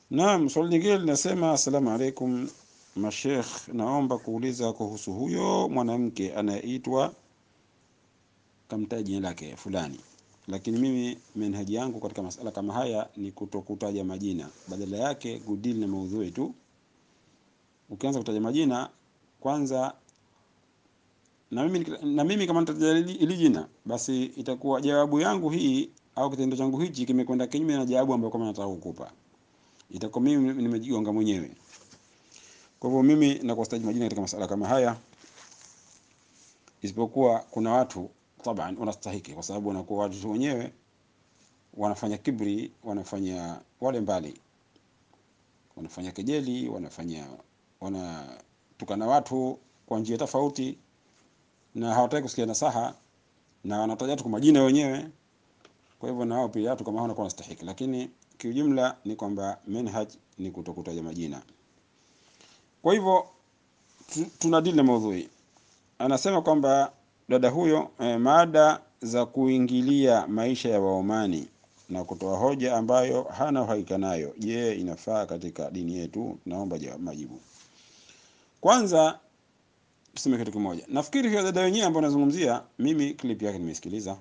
Naam, swali lingine linasema, assalamu alaikum mashekh, naomba kuuliza kuhusu huyo mwanamke anayeitwa kamtaja jina lake fulani, lakini mimi manhaji yangu katika masala kama haya ni kutokutaja majina, badala yake kudili na maudhui tu. Ukianza kutaja majina kwanza, na mimi, na mimi kama nitataja hili jina, basi itakuwa jawabu yangu hii au kitendo changu hichi kimekwenda kinyume na jawabu ambayo kama nataka kukupa itakuwa mimi nimejigonga mwenyewe. Kwa hivyo mimi nakustaji majina katika masala kama haya, isipokuwa kuna watu taban wanastahiki, kwa sababu wanakuwa watu wenyewe wanafanya kibri, wanafanya wale mbali, wanafanya kejeli, wanafanya wanatukana watu kwa njia tofauti, na hawataki kusikia nasaha, na wanataja watu kwa majina wenyewe. Kwa hivyo na wao pia watu kama hao wanakuwa wanastahiki, lakini kiujumla ni kwamba manhaj ni kutokutaja majina. Kwa hivyo tunadili na maudhui. Anasema kwamba dada huyo eh, mada za kuingilia maisha ya Waomani na kutoa hoja ambayo hana uhakika nayo, je, inafaa katika dini yetu? Naomba majibu. Kwanza tuseme kitu kimoja. Nafikiri hiyo dada wenyewe ambayo anazungumzia, mimi clip yake nimesikiliza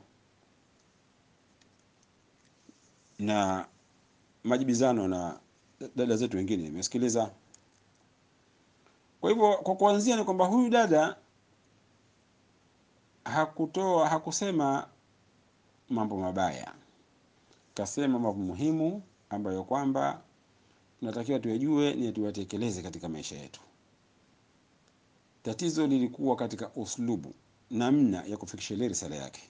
na majibizano na dada zetu wengine nimesikiliza. Kwa hivyo kwa kuanzia ni kwamba huyu dada hakutoa hakusema mambo mabaya, kasema mambo muhimu ambayo kwamba tunatakiwa tuyajue ni tuyatekeleze katika maisha yetu. Tatizo lilikuwa katika uslubu, namna ya kufikisha ile risala yake.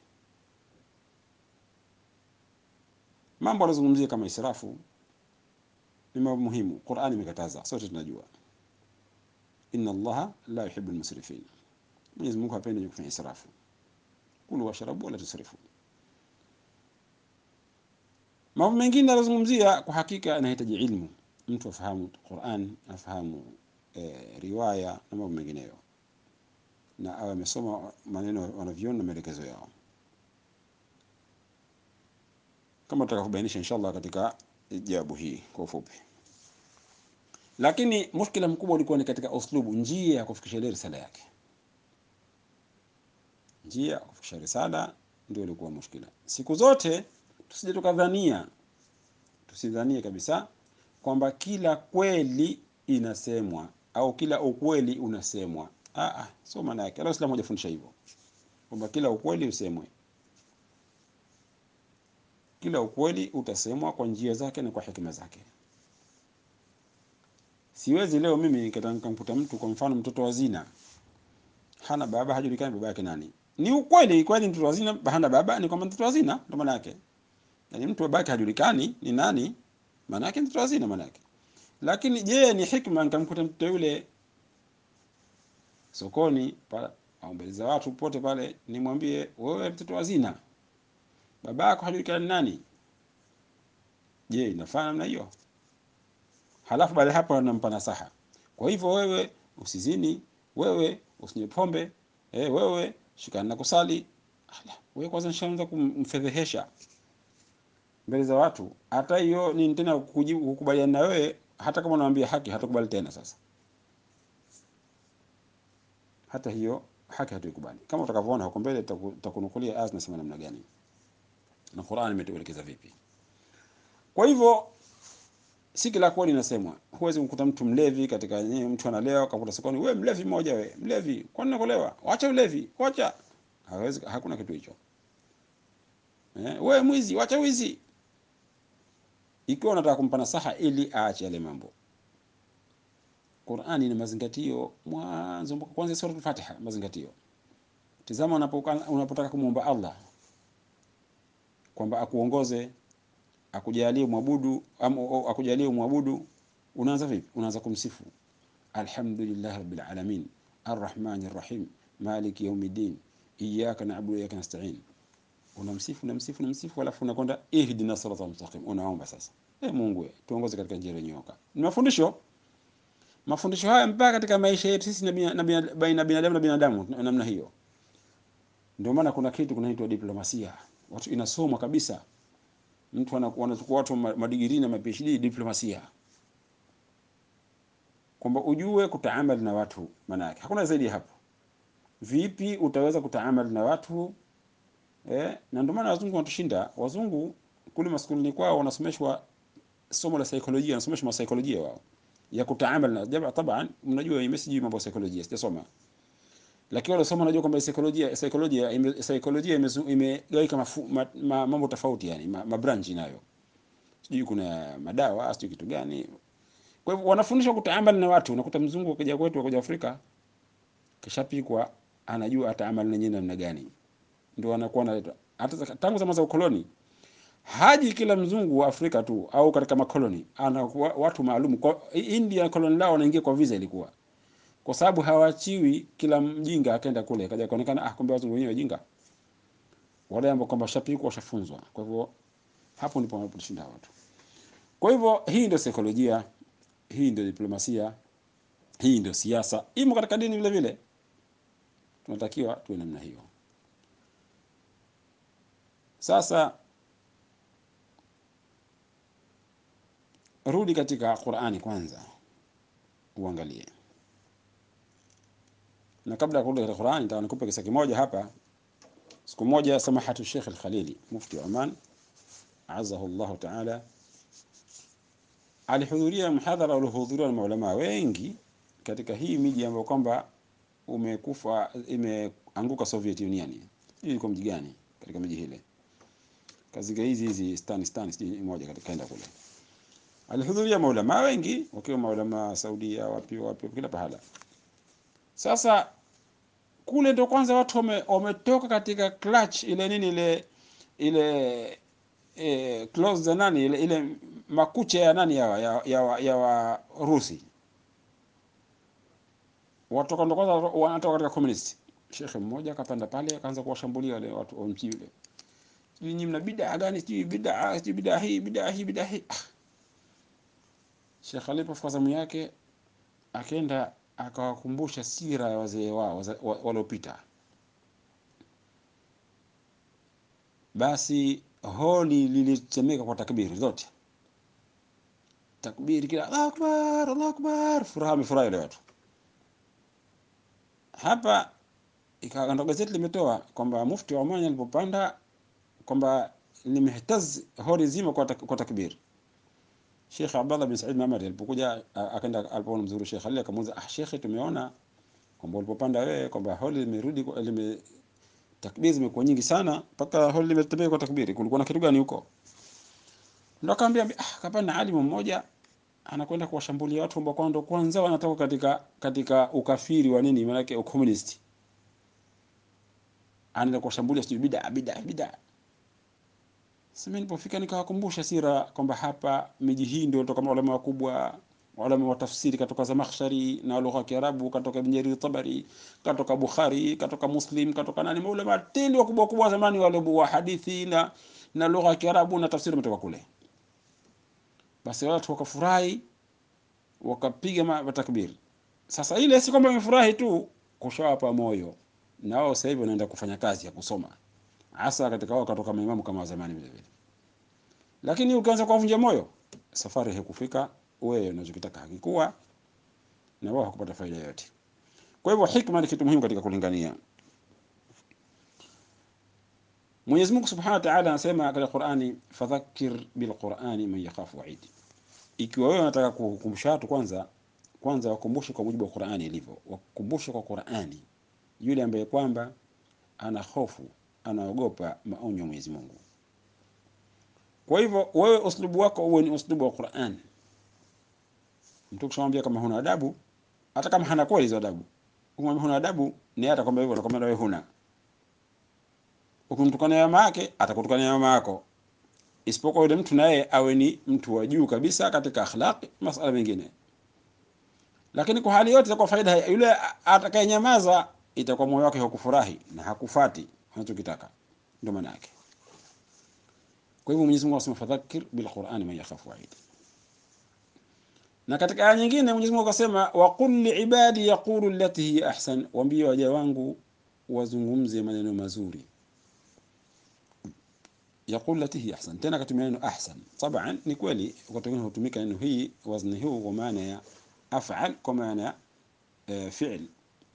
Mambo anazungumzia kama israfu ni mambo muhimu, Qur'ani imekataza, sote tunajua, inna Allaha la yuhibbu almusrifin, Mwenyezi Mungu hapendi kufanya israfu. Kulu washrabu wala tusrifu. Mambo mengine anazungumzia kwa hakika anahitaji ilmu, mtu afahamu Qur'an, afahamu eh, riwaya na mambo mengineyo, na awe amesoma maneno wanavyoni na maelekezo yao kama tutakavyobainisha inshallah katika jawabu hii kwa ufupi. Lakini mushkila mkubwa ulikuwa ni katika uslubu, njia ya kufikisha ile risala yake. Njia ya kufikisha risala ndio ilikuwa mushkila. Siku zote tusije tukadhania, tusidhanie kabisa kwamba kila kweli inasemwa au kila ukweli unasemwa. Ah, ah, sio maana yake. Allah Uislamu hajafundisha hivyo kwamba kila ukweli usemwe kila ukweli utasemwa kwa njia zake na kwa hekima zake. Siwezi leo mimi nikamkuta mtu, kwa mfano mtoto wa zina, hana baba, hajulikani baba yake nani. Ni ukweli kweli, mtoto wa zina hana baba, ni kwamba mtoto wa zina, ndo maana yake. Yani mtu baba yake hajulikani ni nani, maana yake mtoto wa zina, maana yake. Lakini je, ni hikma nikamkuta mtoto yule sokoni pale au mbele za watu pote pale, nimwambie wewe mtoto wa zina baba yako hajulikani nani? Je, inafaa namna hiyo? Halafu baada hapo anampa nasaha, kwa hivyo wewe usizini, wewe usinywe pombe, eh, wewe shikana na kusali. Ala, wewe kwanza nishaanza kumfedhehesha mbele za watu. Hata hiyo ni tena kujibu kukubaliana na wewe, hata kama unamwambia haki hatakubali tena. Sasa hata hiyo haki hatuikubali, kama utakavyoona huko mbele, tutakunukulia aya zinasema namna gani na Qur'an imetuelekeza vipi. Kwa hivyo si kila kweli inasemwa. Huwezi kumkuta mtu mlevi katika yeye, mtu analewa kakuta sokoni, wewe mlevi mmoja, wewe mlevi, kwa nini unakolewa? Wacha ulevi, wacha. Hawezi, hakuna kitu hicho. Eh, wewe mwizi, wacha wizi. Ikiwa unataka kumpa nasaha ili aache yale mambo, Qur'ani ina mazingatio mwanzo mpaka kwanza sura al-Fatiha, mazingatio. Tizama unapotaka kumwomba Allah kwamba akuongoze akujalie mwabudu au akujalie mwabudu, unaanza vipi? Unaanza kumsifu alhamdulillah rabbil alamin arrahmanir rahim maliki yawmiddin iyyaka na'budu wa iyyaka nasta'in. Unamsifu, unamsifu, unamsifu, alafu unakwenda ihdina siratal mustaqim, unaomba sasa, eh, Mungu tuongoze katika njia iliyonyooka. Ni mafundisho mafundisho haya mpaka katika maisha yetu sisi na baina binadamu na binadamu, namna hiyo. Ndio maana kuna kitu kunaitwa diplomasia watu inasomwa kabisa, mtu anachukua watu madigirii na PhD diplomasia, kwamba ujue kutaamali na watu, maana yake hakuna zaidi ya hapo. Vipi utaweza kutaamali na watu eh? Na ndio maana wazungu wanatushinda. Wazungu kule maskulini kwao wanasomeshwa somo la saikolojia, wanasomeshwa masaikolojia wao ya kutaamali na jamaa. Taban, mnajua mimi sijui mambo ya saikolojia, sijasoma lakini wale soma najua kwamba saikolojia saikolojia ime, saikolojia imegawika ma, ma, mambo tofauti yani ma, ma branch nayo sijui kuna madawa sijui kitu gani. Kwa hivyo wanafundishwa kutaamali na watu. Unakuta mzungu akija kwetu akija Afrika kishapikwa, anajua ataamali na nyinyi namna gani, ndio anakuwa analeta hata tangu zama za ukoloni. Haji kila mzungu wa Afrika tu au katika makoloni, ana watu maalum. Kwa India koloni lao wanaingia kwa visa ilikuwa kwa sababu hawaachiwi kila mjinga akaenda kule kaja kuonekana, ah, kumbe wazungu wenyewe wajinga, wale ambao kwamba shapikwa washafunzwa. Kwa hivyo hapo ndipo wanaposhinda watu. Kwa hivyo hii ndio saikolojia, hii ndio diplomasia, hii ndio siasa, imo katika dini vile vile. Tunatakiwa tuwe namna hiyo. Sasa rudi katika Qur'ani kwanza uangalie na kabla ya kurudi katika Qur'an, nataka nikupe kisa kimoja hapa. Siku moja samahatu Sheikh Al-Khalili mufti wa Oman azahu Allah ta'ala, alihudhuria mhadhara uliohudhuriwa na maulama wengi katika hii miji ambayo kwamba umekufa imeanguka Soviet Union. Hii iko mji gani katika miji hile? Kaziga hizi hizi stan stan sijui moja katika kaenda kule. Alihudhuria maulama wengi wakiwa maulama Saudia, wapi wapi, kila pahala. Sasa kule ndo kwanza watu wametoka katika clutch ile nini ile ile e, close za nani ile, ile makucha ya nani ya ya, ya, ya Warusi watoka ndo kwanza wanatoka katika communist. Shekhe mmoja akapanda pale akaanza kuwashambulia wale watu wa mji yule, sijui nyinyi mna bid'a gani, sijui bid'a sijui bid'a hii bid'a hii bid'a hii. Shekhe alipofika zamu yake akaenda akawakumbusha sira ya wazee wao waliopita. Basi holi lilitemeka kwa takbiri zote, takbiri kila Allahu akbar, Allahu akbar, furaha amefurahi wale watu. Hapa ikawa gazeti limetoa kwamba mufti wa Oman alipopanda kwamba limehtaz holi zima kwa, tak, kwa takbiri Sheikh Abdallah bin Said Mamari alipokuja akaenda alipoona mzuri Sheikh Ali akamuuliza, ah, Sheikh, tumeona kwamba ulipopanda wewe kwamba holi limerudi lime takbiri zimekuwa nyingi sana mpaka holi limetembea kwa takbiri, kulikuwa na kitu gani huko? Ndio akamwambia, ah, kapana alimu mmoja anakwenda kuwashambulia watu ambao kwao ndo kwanza wanatoka katika katika ukafiri wa nini, maana yake ukomunisti, anaenda kuwashambulia sijui bid'a bid'a bid'a sasa nilipofika nikawakumbusha sira kwamba hapa miji hii ndio kutoka maulama wakubwa, maulama wa tafsiri katoka Zamakhshari na lugha ya Kiarabu, katoka Ibn Jarir Tabari, katoka Bukhari, katoka Muslim, katoka nani, maulama tindi wakubwa wakubwa zamani wale wa hadithi na na lugha ya Kiarabu na tafsiri umetoka kule. Basi watu wakafurahi, wakapiga matakbiri. Sasa ile si kwamba wamefurahi tu, kushawapa moyo na wao sasa hivi wanaenda kufanya kazi ya kusoma hasa katika wao katoka maimamu kama zamani vile vile. Lakini ukianza kuwavunja moyo, safari haikufika, wewe unachokitaka hakikuwa na wao hakupata faida yoyote. Kwa hivyo hikma ni kitu muhimu katika kulingania. Mwenyezi Mungu Subhanahu wa Ta'ala anasema katika Qur'ani, fadhakkir bil Qur'ani man yakhafu wa'id. Ikiwa wewe unataka kukumbusha watu kwanza, kwanza wakumbushe kwa mujibu wa Qur'ani ilivyo. Wakumbushe kwa Qur'ani yule ambaye kwamba ana hofu anaogopa maonyo ya Mwenyezi Mungu. Kwa hivyo wewe uslubu wako uwe ni uslubu wa Qur'an. Mtu kishamwambia kama huna adabu, hata kama hana kweli hizo adabu, ukimwambia huna adabu, ni hata kwamba hivyo anakwambia wewe huna. Ukimtukania mama yake, atakutukania mama yako. Isipokuwa yule mtu naye awe ni mtu wa juu kabisa katika akhlaqi, masala mengine. Lakini kwa hali yote itakuwa faida yule atakayenyamaza, itakuwa moyo wake hakufurahi na hakufati anachokitaka ndio maana yake. Kwa hivyo Mwenyezi Mungu anasema fadhakkir bil Qur'ani man yakhafu wa'id. Na katika aya nyingine Mwenyezi Mungu akasema wa qul li ibadi yaqulu allati hiya ahsan, waambie waja wangu wazungumze maneno mazuri. Yaqulu allati hiya ahsan, tena katumia neno ahsan. Taban ni kweli wakati mwingine hutumika neno hii wazni huu kwa maana ya af'al kwa maana e, fi'l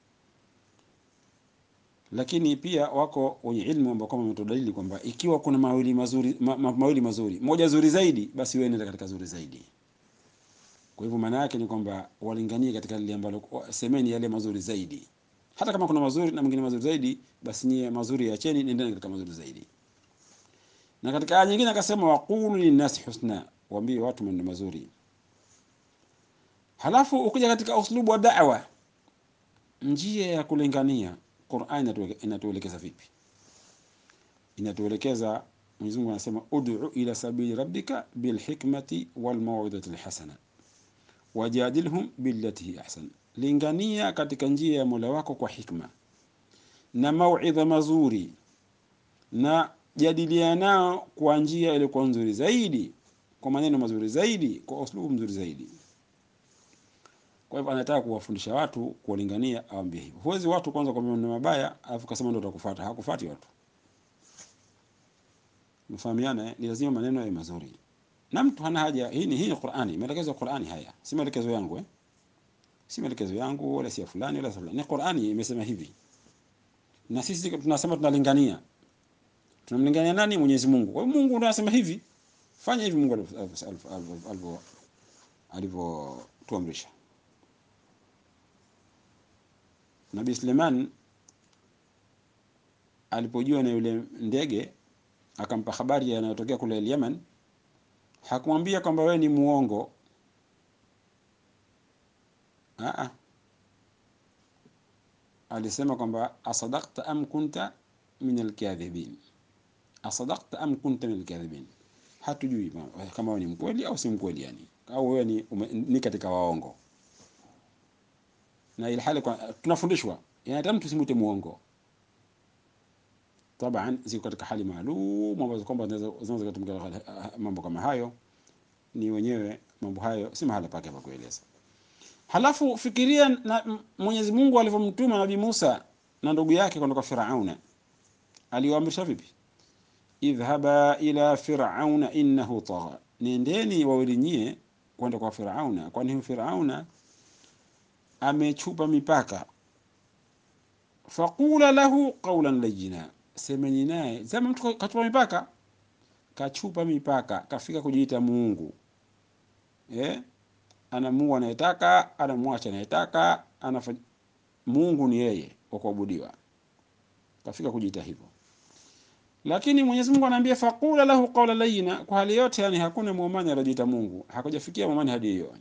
lakini pia wako wenye ilmu ambao kama wametoa dalili kwamba ikiwa kuna mawili mazuri ma, ma, mawili mazuri moja zuri zaidi basi wewe nenda katika zuri zaidi kwa hivyo maana yake ni kwamba walinganie katika lile ambalo semeni yale mazuri zaidi hata kama kuna mazuri na mwingine mazuri zaidi basi nyie mazuri yacheni nendeni katika mazuri zaidi na katika aya nyingine akasema waqulu linnasi husna waambie watu maneno mazuri halafu ukija katika uslubu wa da'wa njia ya kulingania Qur'an inatuelekeza vipi inatuelekeza Mwenyezi Mungu anasema ud'u ila sabili rabbika bil hikmati wal maw'idati al hasana wajadilhum billati hi ahsan lingania katika njia ya Mola wako kwa hikma na mauidha mazuri na jadiliana nao kwa njia iliyokuwa nzuri zaidi kwa maneno mazuri zaidi kwa uslubu mzuri zaidi kwa hivyo anataka kuwafundisha watu kuwalingania awambie hivyo huwezi watu kwanza kwa maneno mabaya alafu kasema ndio utakufuata hakufuati watu mfahamiana ni lazima maneno yawe mazuri na mtu hana haja hii ni hii ni Qur'ani maelekezo ya Qur'ani haya si maelekezo yangu eh si maelekezo yangu wala si ya fulani wala fulani ni Qur'ani imesema hivi na sisi tunasema tunalingania tunamlingania nani Mwenyezi Mungu kwa hiyo Mungu ndiye anasema hivi fanya hivi Mungu alivyo alivyotuamrisha Nabii Suleiman alipojua na yule ndege akampa habari yanayotokea kule Yemen hakumwambia kwamba wewe ni muongo Aa. alisema kwamba asadaqta am kunta min alkadhibin asadaqta am kunta min alkadhibin hatujui kama wewe ni mkweli au si mkweli yani au wewe ni, ume, ni katika waongo na ile hali tunafundishwa yani mtu simute muongo taban ziko katika hali maalum ambazo kwamba zinaweza kutumika mambo kama hayo ni wenyewe mambo hayo si mahala pake pa kueleza halafu fikiria na Mwenyezi Mungu alivyomtuma Nabii Musa na ndugu yake kwenda kwa Firauna aliwaamrisha vipi idhhaba ila firauna innahu tagha nendeni wawili nyie kwenda kwa Firauna kwani huyu Firauna amechupa mipaka faqula lahu qawlan layyina semeni naye sema mtu kachupa mipaka kachupa mipaka kafika kujiita Mungu eh anamuua anayetaka anamwacha anayetaka anafanya Mungu ni yeye wa kuabudiwa kafika kujiita hivyo lakini Mwenyezi Mungu anaambia faqula lahu qawla layyina kwa hali yote yani hakuna muumani aliyojiita Mungu hakujafikia muumani hadi hiyo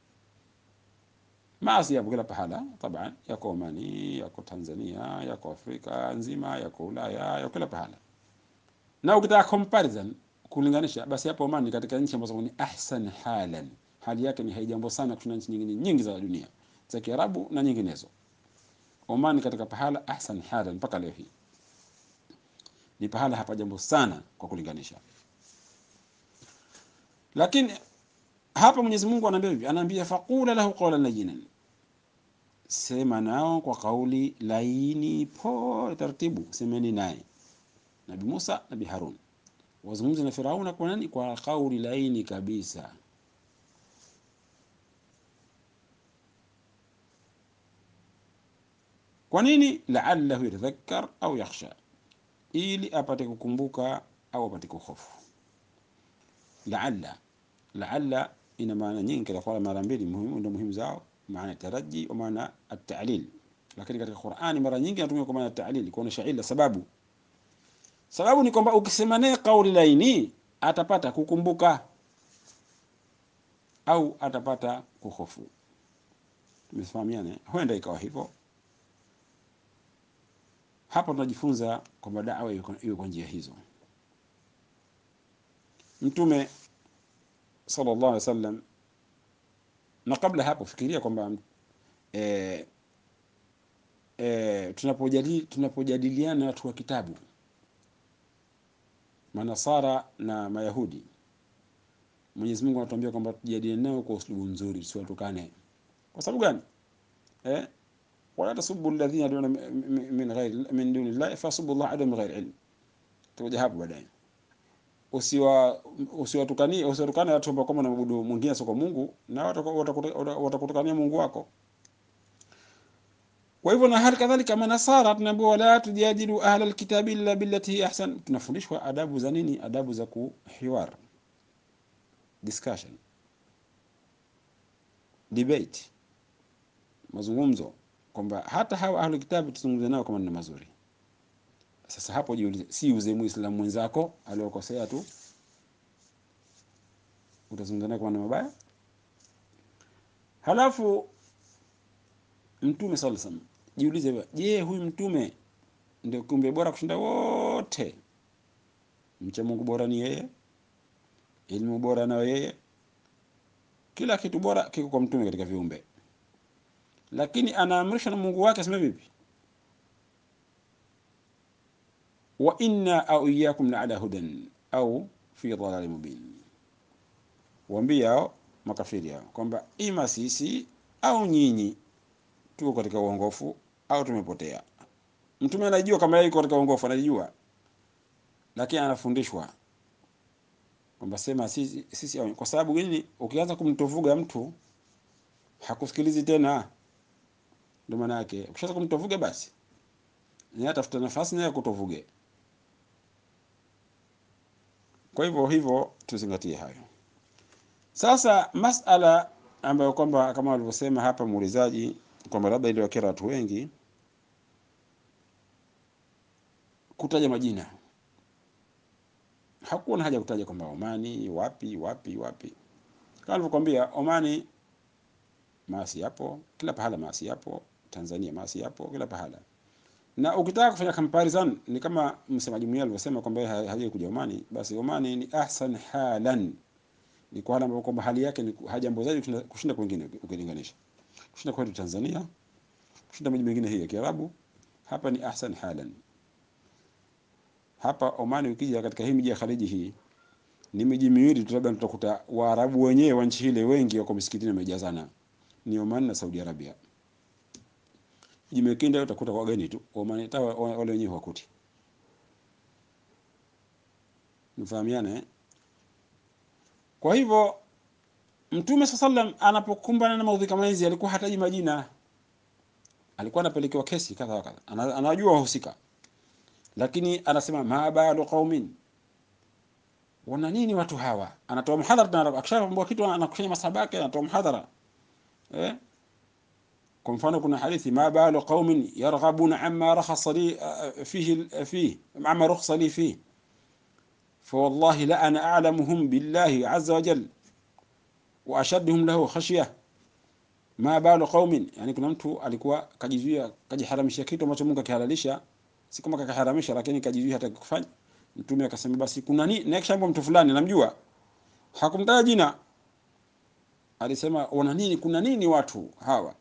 maasi yapo kila pahala taban yako Omani yako Tanzania yako Afrika nzima yako Ulaya yako kila pahala na ukitaka comparison kulinganisha basi hapo Oman katika nchi ambazo ni ahsan halan hali yake ni haijambo sana kushinda nchi nyingine nyingi za dunia za Kiarabu na nyinginezo Oman katika pahala ahsan halan mpaka leo hii ni pahala hapa jambo sana kwa kulinganisha lakini hapa Mwenyezi Mungu anaambia hivi anaambia faqula lahu qawlan layyinan sema nao kwa kauli laini pole taratibu semeni naye Nabii Musa Nabii Harun wazungumze na Firauna kwa nani kwa kauli laini kabisa kwa nini la'allahu yatadhakkar au yakhsha ili apate kukumbuka au apate kuhofu la'alla la'alla ina maana nyingi kwa mara mbili muhimu ndio muhimu zao maana taraji wa maana at-ta'lil lakini katika Qur'ani mara nyingi inatumika kwa maana at-ta'lil kuonesha ila sababu sababu ni kwamba ukisema naye kauli laini atapata kukumbuka au atapata kuhofu tumefahamiana huenda ikawa hivyo hapa tunajifunza kwamba da'wa iwe kwa njia hizo mtume sallallahu alaihi wasallam na kabla hapo fikiria kwamba e, e, tunapojadili tunapojadiliana watu wa kitabu manasara na mayahudi Mwenyezi Mungu anatuambia kwamba tujadiliane nao kwa uslubu nzuri tusiwatukane kwa sababu gani eh wala tasubbu alladhina yad'una min ghairi min duni Allah fasubbu Allah adwa min ghairi ilm tutakuja hapo baadaye usiwa usiwatukanie usiwatukane watu ambao kama wanaabudu mwingine sio kwa Mungu, na watakutukania Mungu wako. Kwa hivyo na hali kadhalika manasara tunaambiwa wala tujadilu ahla alkitabi illa billati hi ahsan. Tunafundishwa adabu za nini? Adabu za kuhiwar, discussion, debate, mazungumzo, kwamba hata hawa ahlu kitabu tuzungumze nao kama ni mazuri. Sasa hapo jiulize, si uze muislamu mwenzako aliokosea tu utazungumza naye kama ni mabaya? Halafu Mtume sallallahu alaihi wasallam jiulize, je, huyu mtume ndio kiumbe bora kushinda wote? Mcha Mungu bora ni yeye, elimu bora nayo yeye, kila kitu bora kiko kwa mtume katika viumbe, lakini anaamrishwa na Mungu wake aseme vipi? wa inna au iyyakum la ala hudan au fi dhalalin mubin. Waambie hao makafiri hao kwamba ima sisi au nyinyi tuko katika uongofu au tumepotea. Mtume anajua kama yeye yuko katika uongofu, anajua, lakini anafundishwa kwamba sema sisi, sisi au, kwa sababu gani? Ukianza kumtovuga mtu hakusikilizi tena, ndio maana yake. Ukishaanza kumtovuga basi naye atafuta nafasi naye kutovuge. Kwa hivyo hivyo tuzingatie hayo. Sasa masala ambayo kwamba kama walivyosema hapa muulizaji kwamba labda iliwakera watu wengi kutaja majina. Hakuwa na haja kutaja kwamba Omani wapi wapi wapi. Kama nilivyokuambia, Omani maasi yapo kila pahala, maasi yapo Tanzania, maasi yapo kila pahala. Na ukitaka kufanya comparison ni kama msemaji mwenyewe alivyosema kwamba yeye hajawahi kuja Omani, basi Omani ni ahsan halan, ni kwa hali ambayo kwamba hali yake ni hajambo zaidi kushinda kwingine ukilinganisha kushinda kwetu Tanzania, kushinda miji mingine hii ya Kiarabu. Hapa ni ahsan halan. Hapa Omani, ukija katika hii miji ya Khaliji, hii ni miji miwili tu, labda tutakuta Waarabu wenyewe wa nchi ile wengi wako misikitini wamejazana, ni Oman na Saudi Arabia. Miji mingine utakuta wageni tu, Oman hata wale wenyewe hawakuti. Mfahamiane. Kwa hivyo Mtume swalla sallam anapokumbana na maudhi kama hizi alikuwa hataji majina, alikuwa anapelekewa kesi kadha kadha, anajua wahusika, lakini anasema ma balu qaumin, wana nini watu hawa? Anatoa mhadhara, akishaambia kitu anakushanya masahaba yake, anatoa mhadhara eh. Kwa mfano kuna hadithi ma balu qaumin yarghabuna amma rakhasa li fihi fihi amma rukhsa li fihi fa wallahi la ana a'lamuhum billahi azza wa jalla wa ashadduhum lahu khashya ma balu qaumin, yani kuna mtu alikuwa kajizuia kajiharamisha kitu ambacho Mungu akihalalisha, si kama kakaharamisha, lakini kajizuia hata kufanya. Mtume akasema basi kuna nini? Na kisha mtu fulani namjua, hakumtaja jina, alisema wana nini? Kuna nini watu hawa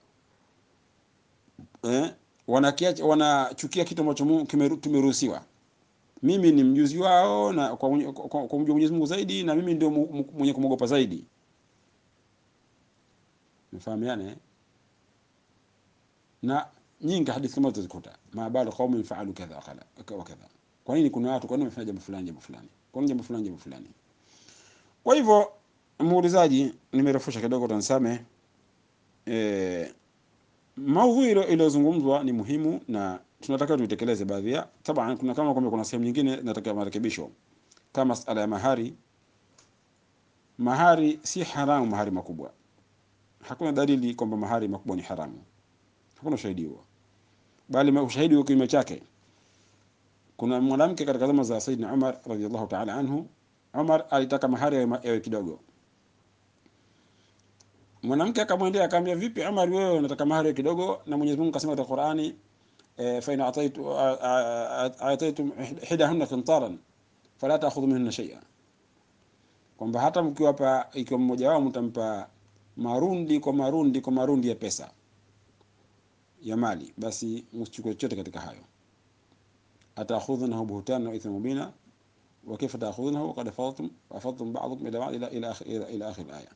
eh, wanakiacha wanachukia kitu ambacho Mungu tumeruhusiwa. Mimi ni mjuzi wao na kwa, kwa, kwa, kwa Mwenyezi Mungu zaidi, na mimi ndio mwenye kumwogopa zaidi. Mfahamiane na nyingi hadithi kama tutazikuta, ma balu qaumin faalu kadha wa kadha. Kwa nini kuna watu, kwa nini wamefanya jambo fulani jambo fulani, kwa nini jambo fulani jambo fulani? Kwa hivyo, muulizaji, nimerefusha kidogo, utanisame. E, maudhui iliyozungumzwa ni muhimu na tunatakiwa tuitekeleze baadhi ya taban. Kuna kama kwamba kuna sehemu nyingine nataka marekebisho, kama masala ya mahari. Mahari si haramu, mahari makubwa Hakuna dalili kwamba mahari makubwa ni haramu, hakuna ushahidi huo, bali ushahidi wa kinyume chake. Kuna mwanamke katika zama za Saidina Umar radhiallahu ta'ala anhu, Umar alitaka mahari yawe kidogo. Mwanamke akamwendea akamwambia, vipi Umar, wewe unataka mahari yawe kidogo, na Mwenyezi Mungu akasema katika Qur'ani, fa in ataitu ataitum hidahunna qintaran fala ta'khudhu minhunna shay'a, kwamba hata mkiwapa, ikiwa mmoja wao mtampa marundi kwa marundi kwa marundi ya pesa ya mali, basi msichukue chochote katika hayo. atakhudhunahu buhtanan wa ithman mubina wa kayfa ta'khudhunahu qad afadtum afadtum ba'dhum ila ba'd ila ila ila ila akhir aya.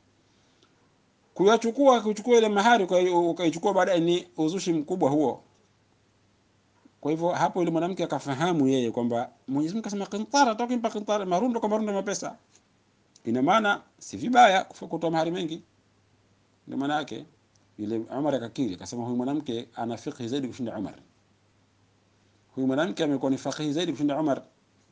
Kuyachukua kuchukua ile mahari ukaichukua baadaye ni uzushi mkubwa huo. Kwa hivyo hapo yule mwanamke akafahamu yeye kwamba Mwenyezi Mungu akasema qintara, atakimpa qintara, marundo kwa marundo ya mapesa. Ina maana si vibaya kutoa mahari mengi. Ndio maana yake yule Umar akakiri akasema, huyu mwanamke ana fiqh zaidi kushinda Umar. Huyu mwanamke amekuwa ni faqihi zaidi kushinda Umar.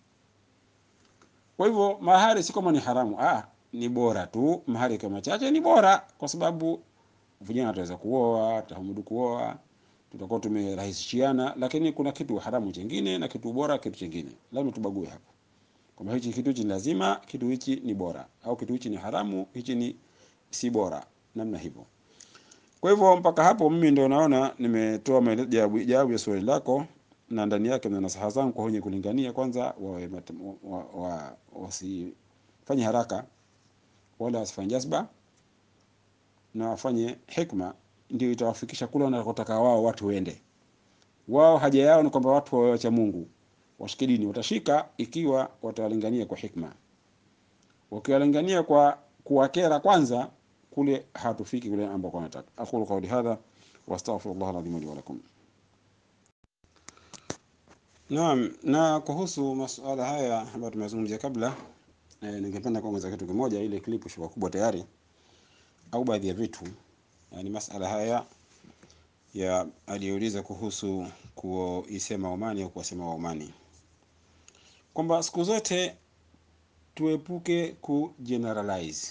Kwa hivyo mahari si kama ni haramu, ah, ni bora tu. Mahari kama chache ni bora, kwa sababu vijana wataweza kuoa, tutamudu kuoa, tutakuwa tumerahisishiana. Lakini kuna kitu haramu chengine na kitu bora kitu chengine, lazima tubague hapo kwamba hichi kitu hichi ni lazima, kitu hichi ni bora, au kitu hichi ni haramu, hichi ni si bora, namna hivyo. Kwa hivyo mpaka hapo mimi ndio naona nimetoa majibu ya swali lako na ndani yake na nasaha zangu kwa wenye kulingania, kwanza wawe wa, wa, wasifanye haraka wala wasifanye jazba na wafanye hikma, ndio itawafikisha kule wanakotaka wao watu wende. Wao haja yao ni kwamba watu wawe wacha Mungu, washike dini. Watashika ikiwa watawalingania kwa hikma. Wakiwalingania kwa kuwakera kwanza, kule hatufiki kule ambako wanataka. Aqulu qawli hadha wastaghfirullah alazim li wa lakum. Naam, na kuhusu masuala haya ambayo tumezungumzia kabla e, ningependa kuongeza kitu kimoja. Ile klipu shuka kubwa tayari au baadhi ya vitu yani, masala haya ya aliyouliza kuhusu kuisema Omani au kuwasema Waomani, kwamba siku zote tuepuke ku generalize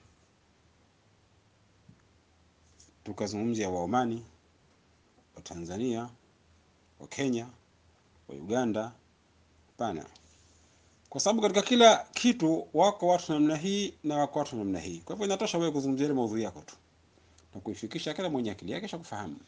tukazungumzia Waomani, wa Tanzania, wa Kenya wa Uganda. Hapana, kwa sababu katika kila kitu wako watu namna hii na wako watu namna hii. Kwa hivyo inatosha wewe kuzungumzia ile maudhui yako tu na kuifikisha kila mwenye akili yake kisha kufahamu.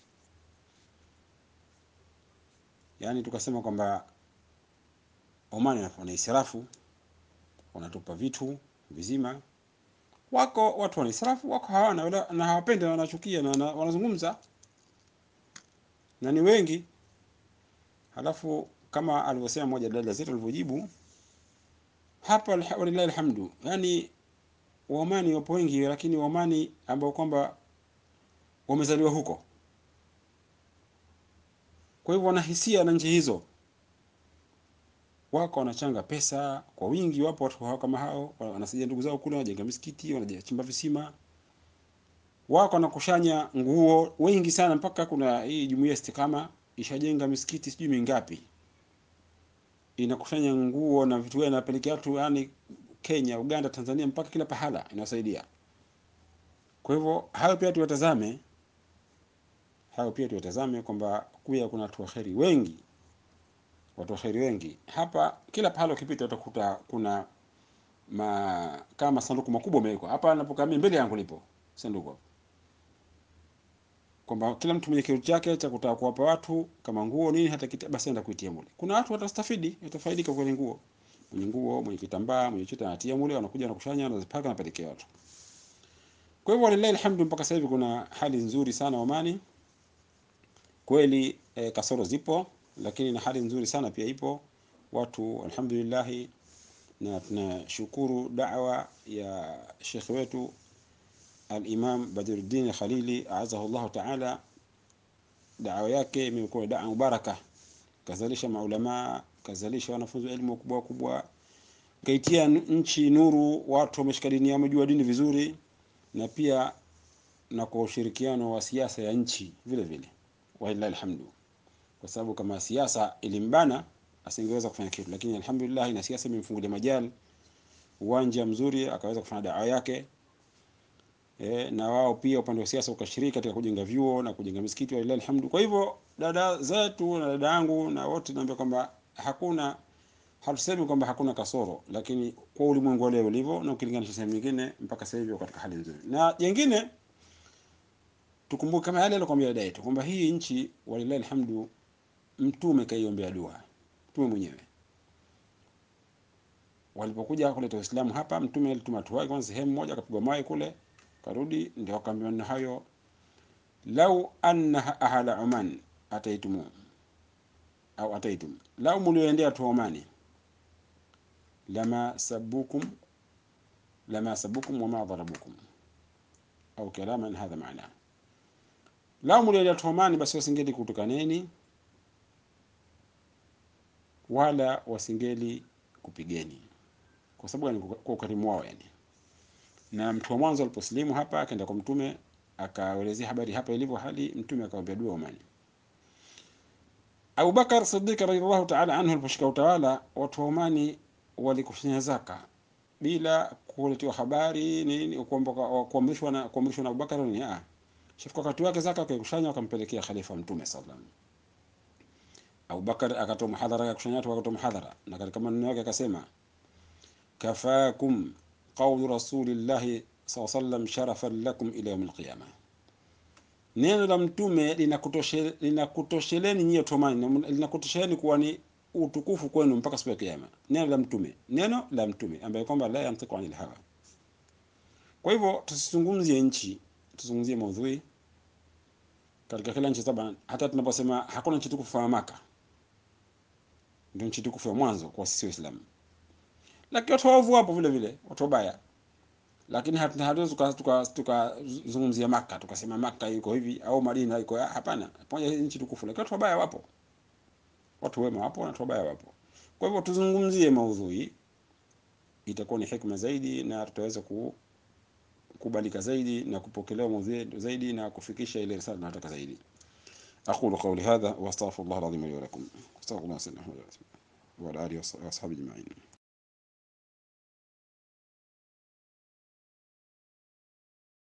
Yaani tukasema kwamba Omani wana israfu, wanatupa vitu vizima. Wako watu wana israfu, wako hawana wala, na hawapendi na wanachukia na wanazungumza na ni wengi Halafu kama alivyosema mmoja dada zetu alivyojibu hapa, walillahi alhamdu, yani Waomani wapo wengi, lakini Waomani ambao kwamba wamezaliwa huko, kwa hivyo wanahisia na nchi hizo, wako wanachanga pesa kwa wingi. Wapo watu hao kama hao, wanasaidia ndugu zao kule, wanajenga misikiti, wanachimba visima, wako wanakushanya nguo wengi sana, mpaka kuna hii jumuiya Istikama ishajenga misikiti sijui mingapi, inakusanya nguo na vitu gani, inapelekea watu yani Kenya, Uganda, Tanzania, mpaka kila pahala inawasaidia. Kwa hivyo hayo pia tuwatazame, hayo pia tuwatazame kwamba kuya kuna watu waheri wengi, watu waheri wengi hapa. Kila pahala ukipita utakuta kuna ma, kama sanduku makubwa yamewekwa hapa. Napokaa mimi mbele yangu lipo sanduku kwamba kila mtu mwenye kitu chake cha kutaka kuwapa watu kama nguo nini, hata kita, basi enda kuitia mule. Kuna watu watastafidi, watafaidika kwa nguo, mwenye nguo, mwenye kitambaa, mwenye chochote anatia mule, wanakuja na kushanya, wanazipaka, napelekea watu. Kwa hivyo walillahi alhamdu, mpaka sasa hivi kuna hali nzuri sana Omani kweli. E, kasoro zipo, lakini na hali nzuri sana pia ipo watu alhamdulillah, na tunashukuru da'wa ya shekhe wetu Al-Imam Badruddin Khalili aazahu llahu taala, dawa yake imekuwa dawa mubaraka, kazalisha maulamaa, kazalisha wanafunzi wa elimu wakubwa wakubwa, kaitia nchi nuru, watu wameshika dini, wamejua dini vizuri, na pia na kwa ushirikiano wa siasa ya nchi vile vile, walillahi alhamdu, kwa sababu kama siasa ilimbana asingeweza kufanya kitu, lakini alhamdulillah, na siasa imemfungulia majali, uwanja mzuri, akaweza kufanya dawa yake. E, na wao pia upande wa siasa ukashiriki katika kujenga vyuo na kujenga misikiti walillahi alhamdu. Kwa hivyo dada zetu na dada yangu na wote naambia kwamba hakuna, hatusemi kwamba hakuna kasoro, lakini kwa ulimwengu wa leo ulivyo na ukilinganisha sehemu nyingine, mpaka sasa hivi katika hali nzuri. Na jengine tukumbuke kama yale alikwambia dada yetu kwamba hii nchi walillahi alhamdu, mtume kaiombea dua, mtume mwenyewe walipokuja kuleta Uislamu hapa, mtume alituma watu wake kwanza sehemu moja, akapigwa mawe kule karudi ndio akaambiwa na hayo, lau anna ahla Oman ataitum au ataitum, lau mulioendea tu Omani, lama sabukum lama sabukum wama dharabukum au kalaman hadha maana, lau mulioendea tu Omani, basi wasingeli kutukaneni wala wasingeli kupigeni. Kwa sababu gani? Kwa ukarimu wao yani. Na mtu wa mwanzo aliposlimu hapa akaenda kwa mtume akaelezea habari hapa ilivyo hali, mtume akamwambia dua Omani. Abu Bakar Siddiq radhiallahu ta'ala anhu aliposhika utawala, watu wa Omani walikusanya zaka bila kuletewa habari nini, kuamrishwa na kuamrishwa na Abubakar ni ah, shafika wakati wake zaka wakaikusanya wakampelekea khalifa mtume sallallahu alaihi wasallam. Abubakar akatoa muhadhara ya kukusanya watu, akatoa muhadhara na katika maneno yake akasema, kafakum qawlu rasulillahi sallallahu alaihi wasallam sharafan lakum ila yawm alqiyama, neno la mtume linakutosheleni linakutosheleni nyie watu wa Omani, linakutosheleni kuwa ni utukufu kwenu mpaka siku ya kiyama. Neno la mtume, neno la mtume ambaye kwamba la yantiqu anil hawa. Kwa hivyo tusizungumzie nchi, tuzungumzie maudhui katika kila nchi taban. Hata tunaposema hakuna nchi tukufu kama Maka, ndio nchi tukufu ya mwanzo kwa sisi Waislamu, lakini watu waovu wapo vile vile, watu wabaya, lakini hatuwezi tukazungumzia Maka tukasema Maka iko hivi au Madina iko hapana, pamoja nchi tukufu, lakini watu wabaya wapo watu wema wapo na watu wabaya wapo. Kwa hivyo tuzungumzie maudhui, itakuwa ni hikma zaidi na tutaweza kukubalika zaidi na kupokelewa maudhui zaidi na kufikisha ile risala tunataka zaidi. aqulu qawli hadha wa astaghfirullah alazim li wa lakum astaghfirullah wa ala alihi wa ashabihi ajma'in